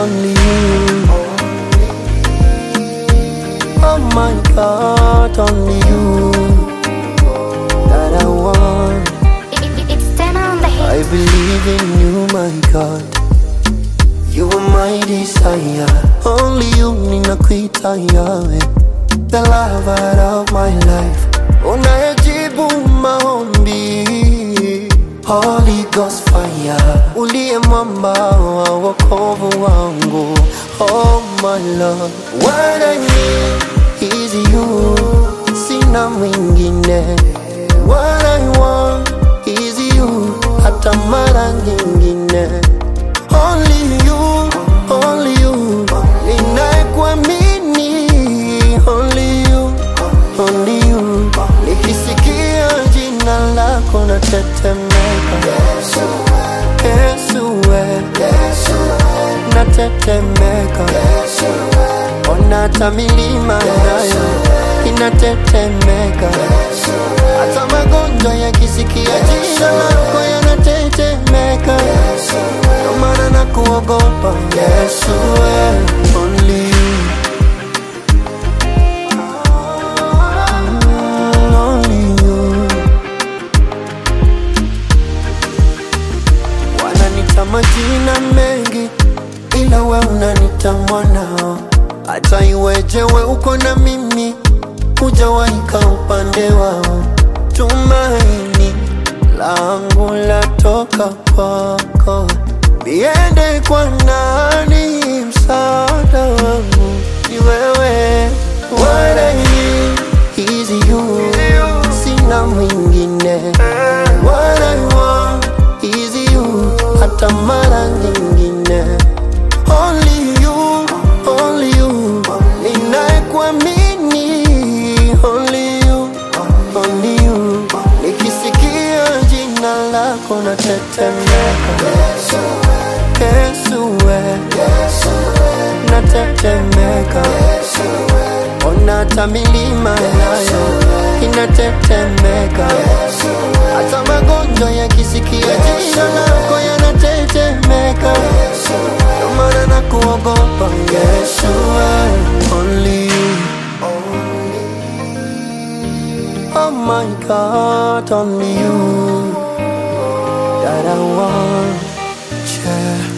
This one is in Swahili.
only you. Oh my God, only you that I want. It, it, it's ten on the I hit. believe in you, my God. You are my desire. Only you ninakuita yawe, the lover of my life. Unayejibu maombi, Holy Ghost fire, uliye mwamba wa wokovu wangu. Oh my Lord, what I need is you, sina mwingine. What I want is you, hata mara nyingine. Only you, only you, ninayekuamini. Only you, only you, nikisikia jina lako natetemeka. Yesu, we, natetemeka. Ona hata milima nayo inatetemeka. Hata magonjwa yakisikia jina lako yanatetemeka. Ndio maana nakuogopa Yesu, we, only you. Mm, only you. Wananita majina mengi, ila we unanita mwanao. Hata iweje we uko na mimi, hujawaika upande wao. Tumaini langu latoka kwako, niende kwa nani? Msaada wangu ni wewe. What I need is you, sina mwingine. What I want is you, hata mara nyingine. Only you, only you, ninayekuamini. Only you, only you, nikisikia jina lako natetemeka. Yesu, we, natetemeka. Ona hata milima nayo inatetemeka. Hata magonjwa yakisikia jina lako yanatetemeka. Ndio maana nakuogopa Yesu, we, only you. Oh my God, only you that I want. Yeah.